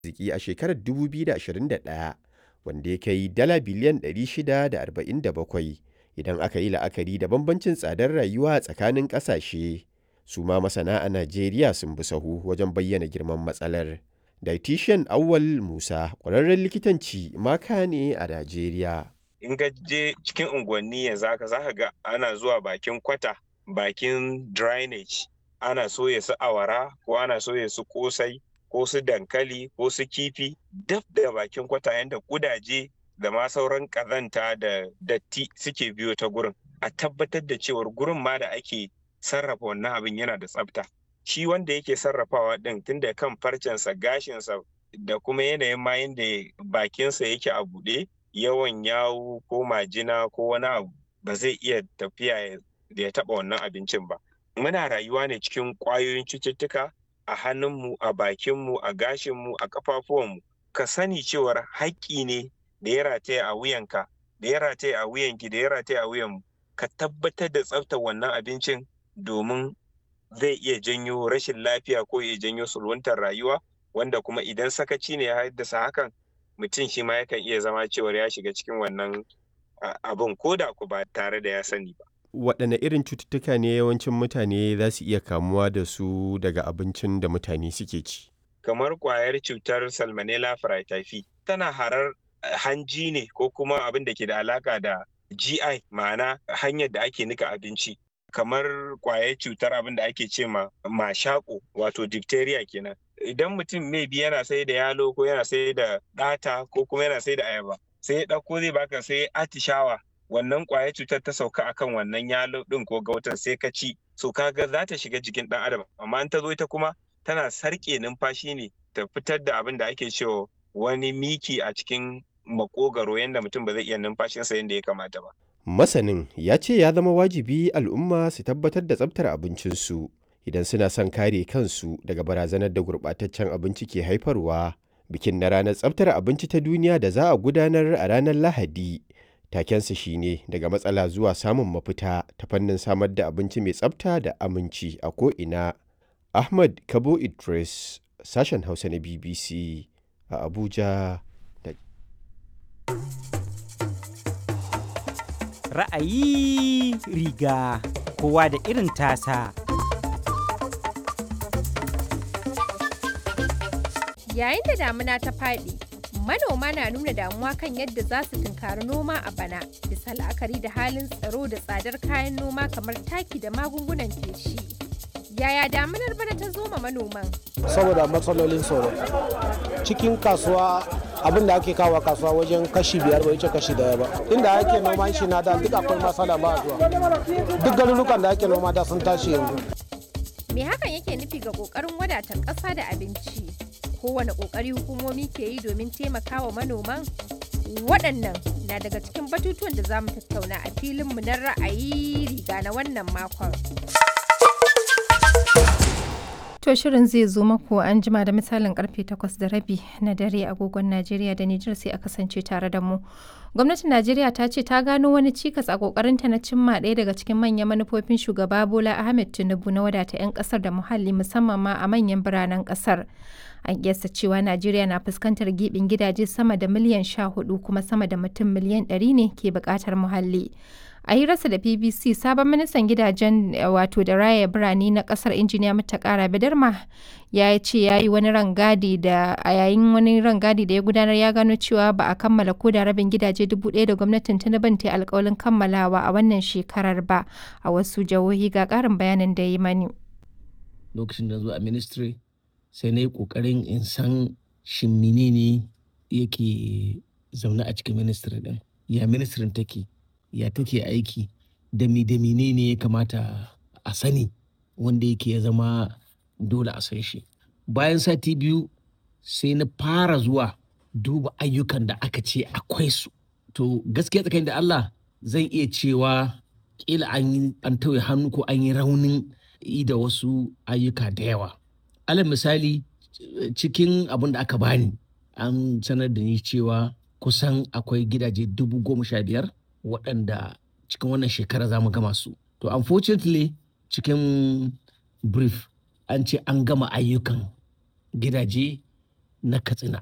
arziki a shekarar 2021 wanda ya kai dala biliyan 647 idan aka yi la'akari da bambancin tsadar rayuwa tsakanin ƙasashe. Su ma masana a Najeriya sun bi sahu wajen bayyana girman matsalar. Dietitian Auwal Musa ƙwararren likitanci maka ne a Najeriya. In ka je cikin unguwanni yanzu haka za ka ga ana zuwa bakin kwata, bakin drainage, ana soya su awara ko ana soya su kosai ko su dankali ko su kifi daf da bakin kwata yadda kudaje da ma sauran kazanta da datti suke biyo ta gurin. A tabbatar da cewar gurin ma da ake sarrafa wannan abin yana da tsafta. Shi wanda yake sarrafawa ɗin tun da kan farcensa gashinsa da kuma yanayin ma yadda bakinsa yake a buɗe yawan yawu ko majina ko wani abu ba zai iya tafiya da ya taɓa wannan abincin ba. Muna rayuwa ne cikin ƙwayoyin cututtuka a hannunmu, a bakinmu, a gashinmu, a ƙafafuwanmu. Ka sani cewar haƙƙi ne da ya rataya a wuyanka, da ya rataya a wuyanki, da ya rataya a wuyanmu. Ka tabbatar da tsaftar wannan abincin domin zai iya janyo rashin lafiya ko ya janyo sulwantar rayuwa wanda kuma idan sakaci ne ya haddasa hakan mutum shi ma yakan iya zama cewar ya shiga cikin wannan abin ko da ku ba tare da ya sani ba. Waɗanne irin cututtuka ne yawancin mutane za su iya kamuwa da su daga abincin da mutane suke ci? Kamar ƙwayar cutar Salmonella Fraityphi tana harar hanji ne ko kuma abin da ke da alaka da GI ma'ana hanyar da ake nika abinci. kamar kwayar cutar abin da ake ce ma mashako wato diphtheria kenan idan mutum maybe yana sai da yalo ko yana sai da ɗata ko kuma yana sai da ayaba sai ya ɗauko zai baka sai atishawa wannan kwayar cutar ta sauka akan wannan yalo ɗin ko gautan sai ka ci so kaga za ta shiga jikin ɗan adam amma in ta zo ita kuma tana sarƙe numfashi ne ta fitar da abin da ake cewa wani miki a cikin makogaro yadda mutum ba zai iya numfashinsa yadda ya kamata ba Masanin ya ce ya zama wajibi al'umma su tabbatar da tsabtar abincinsu idan suna son kare kansu daga barazanar da gurɓataccen abinci ke haifarwa. Bikin na ranar tsabtar abinci ta duniya da za a gudanar a ranar Lahadi. Takensa shine daga matsala zuwa samun mafita ta fannin samar da abinci mai tsabta da aminci a ko'ina. Ahmad Kabo Idris, sashen Hausa na BBC a Abuja. ra'ayi riga kowa da irin tasa. Yayin da damuna ta faɗi, manoma na nuna damuwa kan yadda za su tunkari noma a bana, bisa la'akari da halin tsaro da tsadar kayan noma kamar taki da magungunan feshi. Yaya damunar bana ta zo ma manoman? Saboda matsalolin tsoro. Cikin kasuwa abin da ake kawo kasuwa wajen kashi biyar bai wuce kashi daya ba inda ake noman shi na da duk akwai matsala ba zuwa duk garurukan da ake noma da sun tashi yanzu me hakan yake nufi ga kokarin wadatar ƙasa da abinci kowane kokari hukumomi ke yi domin taimakawa manoman waɗannan na daga cikin batutuwan da za mu tattauna a filinmu na ra'ayi riga na wannan makon To shirin zai zo maku an jima da misalin karfe 8 da rabi na dare agogon Najeriya da Nijar sai a kasance tare da mu. Gwamnatin Najeriya ta ce ta gano wani cikas a kokarinta na cimma ɗaya daga cikin manyan manufofin shugaba Bola Ahmed Tinubu na wadata 'yan kasar da muhalli musamman ma a manyan biranen kasar. An kiyasta cewa Najeriya na fuskantar gibin gidaje sama da miliyan 14 kuma sama da mutum miliyan 100 ne ke buƙatar muhalli. a hirarsa da bbc sabon ministan gidajen wato da raya birane na kasar injiniya mutakara bidarma ya ce ya yi wani rangadi da a yayin wani rangadi da ya gudanar ya gano cewa ba a kammala ko da rabin gidaje dubu ɗaya da gwamnatin tinubin ta alkawalin kammalawa a wannan shekarar ba a wasu jihohi ga ƙarin bayanin da ya yi mani lokacin da zuwa ministry sai na yi ƙoƙarin in san shin menene yake zaune a cikin ministry din ya ministry take ya take aiki da mi da ne ya kamata a sani wanda yake ya zama dole a san shi bayan sati biyu sai na fara zuwa duba ayyukan da aka ce akwai su to gaskiya tsakanin da Allah zan iya cewa kila an yi an tauye hannu ko an yi raunin yi da wasu ayyuka da yawa alal misali cikin abin da aka bani an sanar da ni cewa kusan akwai gidaje dubu goma sha biyar waɗanda cikin wannan shekara za mu gama su. To unfortunately cikin brief an ce an gama ayyukan gidaje na katsina